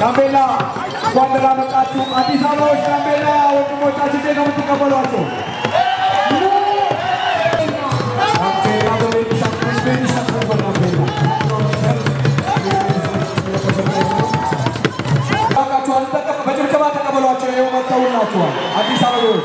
ጋምቤላ እንኳን ደህና መጣችሁ። አዲስ አበባዎች ጋምቤላ ወንድሞቻችን እንዴት ነው የምትቀበሏቸው? ጋምቤላ በቤኒሻንጉል ቤኒሻንጉል በጋምቤላ ባካችኋል፣ ተቀ- በጭብጨባ ተቀበሏቸው። ይኸው መጥተውላችኋል። አዲስ አበባዎች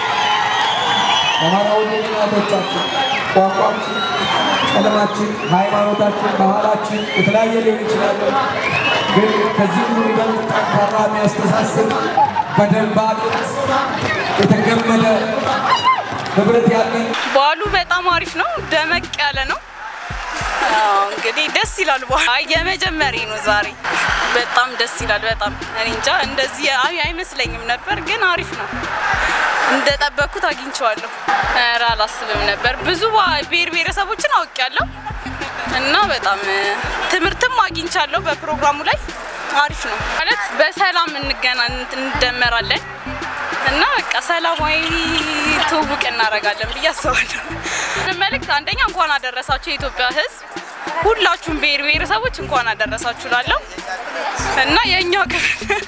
አማራዊ እናቶቻችን ቋንቋችን፣ ቀለማችን፣ ሃይማኖታችን፣ ባህላችን የተለያየ ሊሆን ይችላል። ግን ከዚህ ሁሉ ይበልጥ ጠንካራ የሚያስተሳስር በደንብ የተገመደ ህብረት ያለን በዓሉ በጣም አሪፍ ነው። ደመቅ ያለ ነው። አዎ፣ እንግዲህ ደስ ይላል። በዓሉ አይ የመጀመሪያ ነው ዛሬ። በጣም ደስ ይላል። በጣም እኔ እንጃ እንደዚህ አይ አይመስለኝም ነበር፣ ግን አሪፍ ነው። እንደጠበቅኩት አግኝቼዋለሁ። ኧረ አላስብም ነበር። ብዙ ባ- ብሔር ብሔረሰቦችን አውቄያለሁ እና በጣም እ፣ ትምህርትም አግኝቻለሁ በፕሮግራሙ ላይ አሪፍ ነው ማለት በሰላም እንገና እንደመራለን እና በቃ ሰላማዊ ትውውቅ እናደርጋለን ብዬ አስባለሁ። መልእክት አንደኛ እንኳን አደረሳችሁ የኢትዮጵያ ሕዝብ ሁላችሁም ብሔር ብሔረሰቦች እንኳን አደረሳችሁ ላለሁ እና የእኛ ክፍል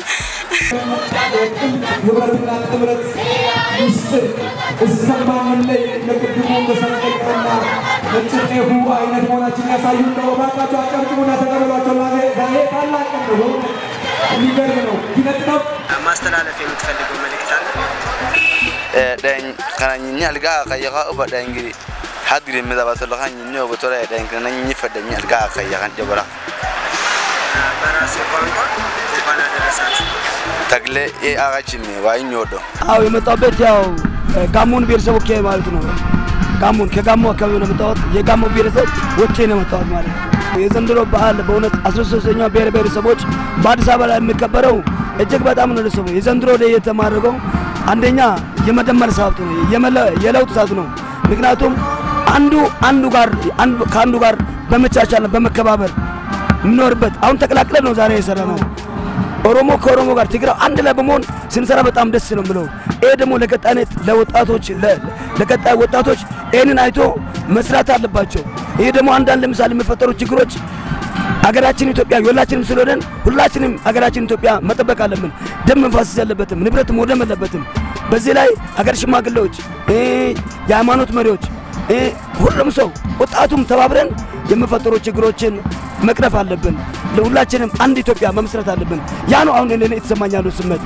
ህብረትና ጥምረት ምስጢር እስከማንለይ ለቅድሙ መሰረቀና ነጭ ጤፉ አይነት መሆናችን ያሳዩ ነው። እባካችሁ አጨብጭቡና ተቀበሏቸው። ዛሬ ታላቅ ቀን ነው። የሚገርም ነው። ኪነጥበብ ማስተላለፍ የምትፈልገው መልእክት አለ? dhan kana nyinya alga kaya ka uba dhan giri hadri mi da bato lakan nyinya ogo tora dhan kana nyinya fada nyi alga kaya kan jabara በራሴ ቋንቋ እንኳን አደረሳችሁ። tagle e aga chimi wa nyodo አዎ የመጣበት ያው ጋሞን ብሔረሰብ ወኪያ ማለት ነው። ጋሞን ከጋሞ አካባቢ ነው የመጣሁት። የጋሞ ብሔረሰብ ወኪያ ነው የመጣሁት ማለት ነው። የዘንድሮ በዓል በእውነት 13ኛው ብሔር ብሔረሰቦች በአዲስ አበባ ላይ የሚከበረው እጅግ በጣም ነው ደስ የሚለው። የዘንድሮ ለየት የተማረገው አንደኛ የመደመር ሰዓቱ ነው፣ የመለ- የለውጥ ሰዓት ነው። ምክንያቱም አንዱ አንዱ ጋር አንዱ ከአንዱ ጋር በመቻቻል በመከባበር የምኖርበት አሁን ተቀላቅለን ነው ዛሬ የሰራ ነው። ኦሮሞ ከኦሮሞ ጋር ትግራይ አንድ ላይ በመሆን ስንሰራ በጣም ደስ ነው ብለው ይሄ ደግሞ ለቀጣይነት ለወጣቶች ለ- ለቀጣይ ወጣቶች ይህንን አይቶ መስራት አለባቸው። ይሄ ደግሞ አንዳንድ ለምሳሌ የሚፈጠሩ ችግሮች ሀገራችን ኢትዮጵያ የሁላችንም ስለሆነን ሁላችንም ሀገራችን ኢትዮጵያ መጠበቅ አለብን። ደም መፋሰስ ያለበትም ንብረት መውደም የለበትም። በዚህ ላይ ሀገር ሽማግሌዎች፣ እ የሃይማኖት መሪዎች፣ እ ሁሉም ሰው ወጣቱም ተባብረን የሚፈጠሩ ችግሮችን መቅረፍ አለብን። ለሁላችንም አንድ ኢትዮጵያ መመስረት አለብን። ያ ነው አሁን እኔ የተሰማኝ ያለው ስሜት።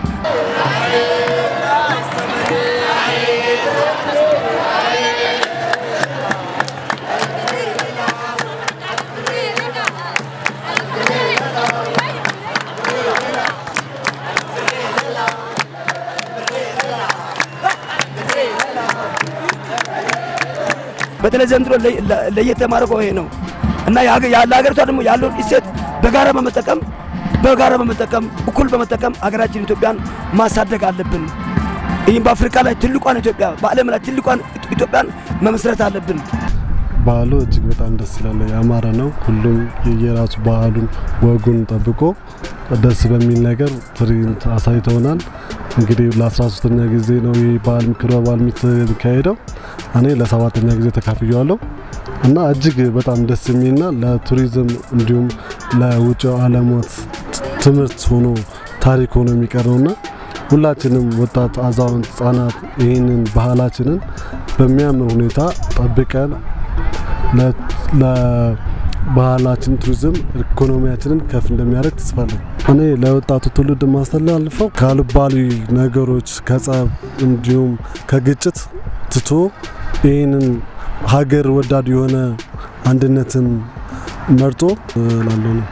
በተለይ ዘንድሮ ለየ- ለ- ለየት የማደርገው ይሄ ነው እና የሀገ- ያ- ለሀገሪቷ ደግሞ ያለውን እሴት በጋራ በመጠቀም በጋራ በመጠቀም እኩል በመጠቀም ሀገራችን ኢትዮጵያን ማሳደግ አለብን። ይህም በአፍሪካ ላይ ትልቋን ኢትዮጵያ በዓለም ላይ ትልቋን ኢትዮጵያን መመስረት አለብን። ባህሉ እጅግ በጣም ደስ ይላል፣ ያማረ ነው። ሁሉም የየራሱ ባህሉን ወጉን ጠብቆ ደስ በሚል ነገር ትርኢንት አሳይተውናል። እንግዲህ ለ13ኛ ጊዜ ነው ይህ ባህል ክብረ በዓል የሚካሄደው። እኔ ለሰባተኛ ጊዜ ተካፍያለሁ እና እጅግ በጣም ደስ የሚልና ለቱሪዝም እንዲሁም ለውጭ ዓለማት ትምህርት ሆኖ ታሪክ ሆኖ የሚቀር ነውና ሁላችንም ወጣት፣ አዛውንት፣ ህጻናት ይህንን ባህላችንን በሚያምር ሁኔታ ጠብቀን ለ- ለባህላችን ቱሪዝም ኢኮኖሚያችንን ከፍ እንደሚያደርግ ተስፋለኝ። እኔ ለወጣቱ ትውልድ ማስተላልፈው ከአልባሌ ነገሮች ከጸብ እንዲሁም ከግጭት ትቶ ይህንን ሀገር ወዳድ የሆነ አንድነትን መርጦ ላለው ነው።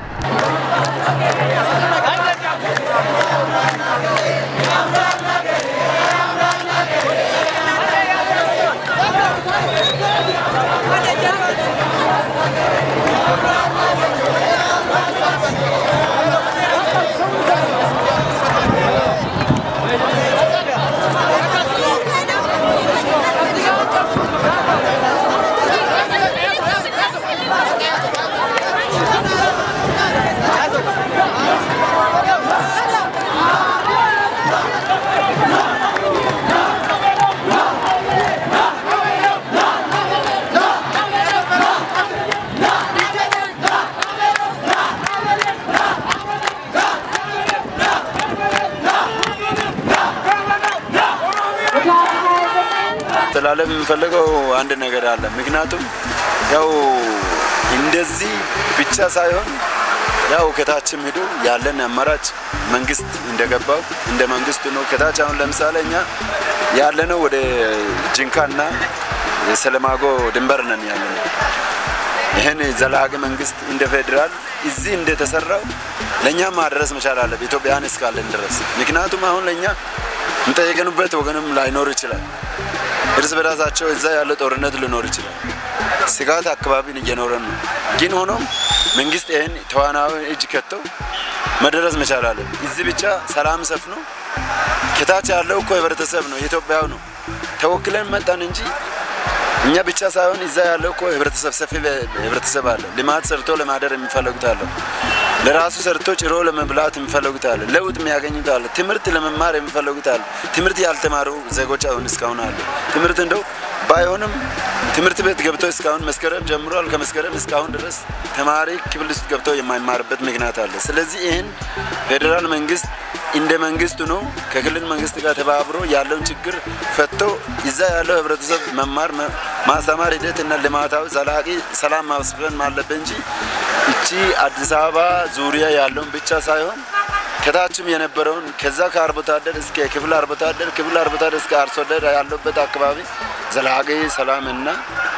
ማስተላለፍ የምፈልገው አንድ ነገር አለ። ምክንያቱም ያው እንደዚህ ብቻ ሳይሆን ያው ከታችም ሄዶ ያለን አማራጭ መንግስት እንደገባው እንደ መንግስት ነው። ከታች አሁን ለምሳሌ እኛ ያለነው ወደ ጅንካና የሰለማጎ ድንበር ነን ያለነው። ይህን ዘላቂ መንግስት እንደ ፌዴራል እዚህ እንደተሰራው ለእኛ ማድረስ መቻል አለብን፣ ኢትዮጵያን እስካለን ድረስ። ምክንያቱም አሁን ለእኛ የምጠየቅንበት ወገንም ላይኖር ይችላል። እርስ በራሳቸው እዛ ያለ ጦርነት ሊኖር ይችላል። ስጋት አካባቢን እየኖረን ነው። ግን ሆኖም መንግስት ይህን ተዋናዊ እጅ ከተው መድረስ መቻል አለብን። እዚህ ብቻ ሰላም ሰፍኖ ከታች ያለው እኮ ህብረተሰብ ነው፣ የኢትዮጵያው ነው። ተወክለን መጣን እንጂ እኛ ብቻ ሳይሆን እዛ ያለው እኮ ህብረተሰብ ሰፊ ህብረተሰብ አለ። ልማት ሰርቶ ለማደር የሚፈልጉት አለ። ለራሱ ሰርቶ ጭሮ ለመብላት የሚፈልጉት አለ። ለውጥ የሚያገኙት አለ። ትምህርት ለመማር የሚፈልጉት አለ። ትምህርት ያልተማሩ ዜጎች አሁን እስካሁን አለ። ትምህርት እንደው ባይሆንም ትምህርት ቤት ገብቶ እስካሁን መስከረም ጀምሯል። ከመስከረም እስካሁን ድረስ ተማሪ ክፍል ውስጥ ገብቶ የማይማርበት ምክንያት አለ። ስለዚህ ይህን ፌዴራል መንግስት እንደ መንግስቱ ነው ከክልል መንግስት ጋር ተባብሮ ያለውን ችግር ፈቶ እዛ ያለው ህብረተሰብ መማር ማስተማር ሂደት እና ልማታዊ ዘላቂ ሰላም ማስፈን አለበት እንጂ እቺ አዲስ አበባ ዙሪያ ያለውን ብቻ ሳይሆን ከታችም የነበረውን ከዛ ከአርብቶ አደር እስከ ክፍለ አርብቶ አደር ክፍለ አርብቶ አደር እስከ አርሶ አደር ያለበት አካባቢ ዘላቂ ሰላምና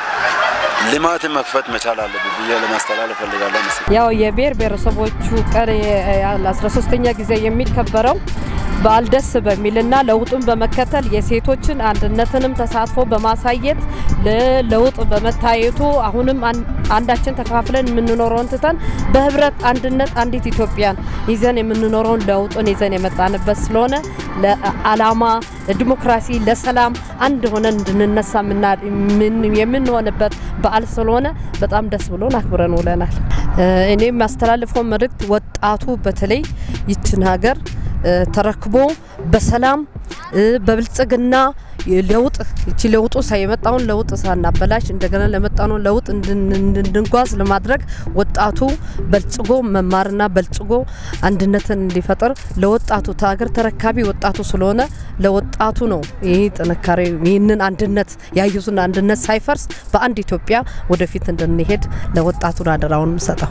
ልማት መክፈት መቻል አለብን ብዬ ለማስተላለፍ ፈልጋለሁ። መሰለኝ ያው የብሔር ብሔረሰቦቹ ቀን ለ13ኛ ጊዜ የሚከበረው በዓል ደስ በሚልና ለውጡን በመከተል የሴቶችን አንድነትንም ተሳትፎ በማሳየት ለውጥ በመታየቱ አሁንም አንዳችን ተከፋፍለን የምንኖረውን ትተን በህብረት አንድነት አንዲት ኢትዮጵያን ይዘን የምንኖረውን ለውጡን ይዘን የመጣንበት ስለሆነ ለዓላማ ለዲሞክራሲ፣ ለሰላም አንድ ሆነን እንድንነሳ የምንሆንበት በዓል ስለሆነ በጣም ደስ ብሎን አክብረን ውለናል። እኔ የሚያስተላልፈው መልእክት ወጣቱ በተለይ ይችን ሀገር ተረክቦ በሰላም በብልጽግና ለውጥ እቺ ለውጡ የመጣውን ለውጥ ሳናበላሽ እንደገና ለመጣነው ለውጥ እንድንጓዝ ለማድረግ ወጣቱ በልጽጎ መማርና በልጽጎ አንድነትን እንዲፈጥር ለወጣቱ ሀገር ተረካቢ ወጣቱ ስለሆነ ለወጣቱ ነው ይህ ጥንካሬ ይህንን አንድነት ያዩትን አንድነት ሳይፈርስ በአንድ ኢትዮጵያ ወደፊት እንድንሄድ ለወጣቱን አደራውን ሰጠው።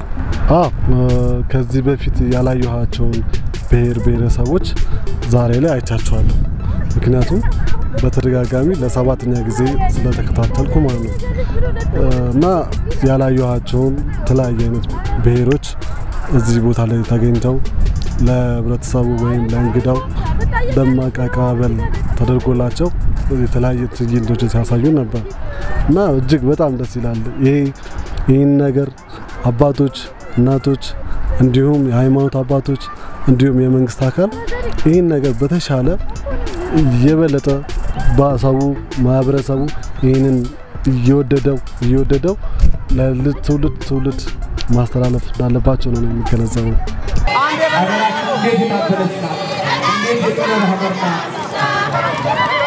ከዚህ በፊት ያላየኋቸውን ብሔር ብሔረሰቦች ዛሬ ላይ አይቻቸዋለሁ። ምክንያቱም በተደጋጋሚ ለሰባተኛ ጊዜ ስለተከታተልኩ ማለት ነው እና ያላየኋቸውን የተለያዩ አይነት ብሔሮች እዚህ ቦታ ላይ ተገኝተው ለህብረተሰቡ ወይም ለእንግዳው ደማቅ አቀባበል ተደርጎላቸው የተለያየ ትዕይንቶችን ሲያሳዩ ነበር እና እጅግ በጣም ደስ ይላል። ይሄ ይህን ነገር አባቶች፣ እናቶች እንዲሁም የሃይማኖት አባቶች እንዲሁም የመንግስት አካል ይህን ነገር በተሻለ የበለጠ በሰው ማህበረሰቡ ይህንን እየወደደው እየወደደው ለትውልድ ትውልድ ማስተላለፍ እንዳለባቸው ነው የሚገነዘበው። ሀገራችን እንዴት የታደለች ናት! እንዴት የጥበብ ሀገር ናት!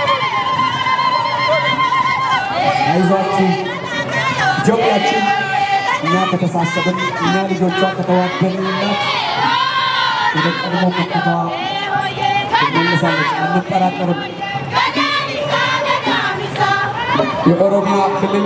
አይዟችሁ ኢትዮጵያችን እኛ ከተሳሰብን እኛ ልጆቿ ከተዋደንላት ወደ ቀድሞ ከፍታ ትመለሳለች፣ አንጠራጠርም። የኦሮሚያ ክልል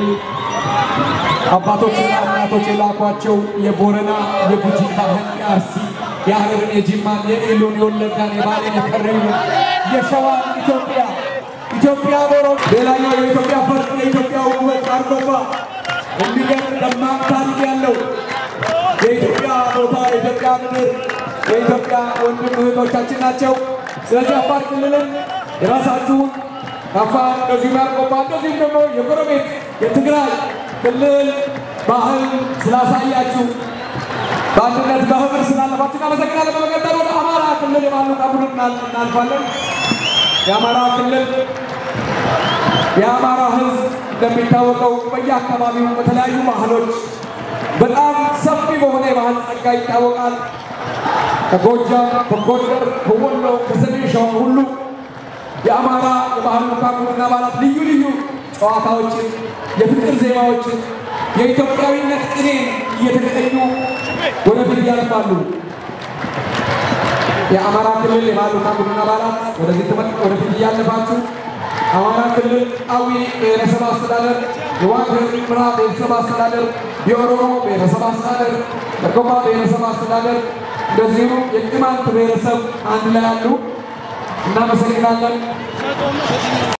አባቶችና እናቶች የላኳቸው የቦረና የጉጂ ካህን የአርሲ የሀረርን የጅማን የኢሉን የወለጋን የባሌን የከረዩን የሸዋን ኢትዮጵያ ኢትዮጵያ ቦሮ ሌላኛው የኢትዮጵያ ፈርጥ የኢትዮጵያ ውበት አርጎባ የሚገርም ደማቅ ታሪክ ያለው የኢትዮጵያ ቦታ የኢትዮጵያ ምድር የኢትዮጵያ ወንድም እህቶቻችን ናቸው። ስለዚህ አፋር ክልልን የራሳችሁን አፋር እንደዚሁም ያርቆባ እንደዚሁም ደግሞ የጎረቤት የትግራይ ክልል ባህል ስላሳያችሁ በአንድነት በህብር ስላለፋችሁ እናመሰግናለን። በመቀጠል ወደ አማራ ክልል የባሉ ቡድን እናልፋለን። የአማራ ክልል የአማራ ህዝብ እንደሚታወቀው በየአካባቢው በተለያዩ ባህሎች በጣም ሰፊ በሆነ የባህል ጸጋ ይታወቃል። ከጎጃም፣ ከጎንደር፣ ከወሎ፣ ከሰሜን ሸዋ ሁሉ የአማራ የባህል ልዑካን ቡድን አባላት ልዩ ልዩ ጨዋታዎችን፣ የፍቅር ዜማዎችን፣ የኢትዮጵያዊነት ቅኔን እየተቀኙ ወደፊት ያልፋሉ። የአማራ ክልል የባህል ልዑካን ቡድን አባላት ወደዚህ ትመጥ ወደፊት እያለፋችሁ አማራ ክልል አዊ ብሔረሰብ አስተዳደር፣ የዋግ ኽምራ ብሔረሰብ አስተዳደር፣ የኦሮሞ ብሔረሰብ አስተዳደር፣ የአርጎባ ብሔረሰብ አስተዳደር እንደዚሁም የቅማንት ብሔረሰብ አንድ ላይ አሉ። እናመሰግናለን።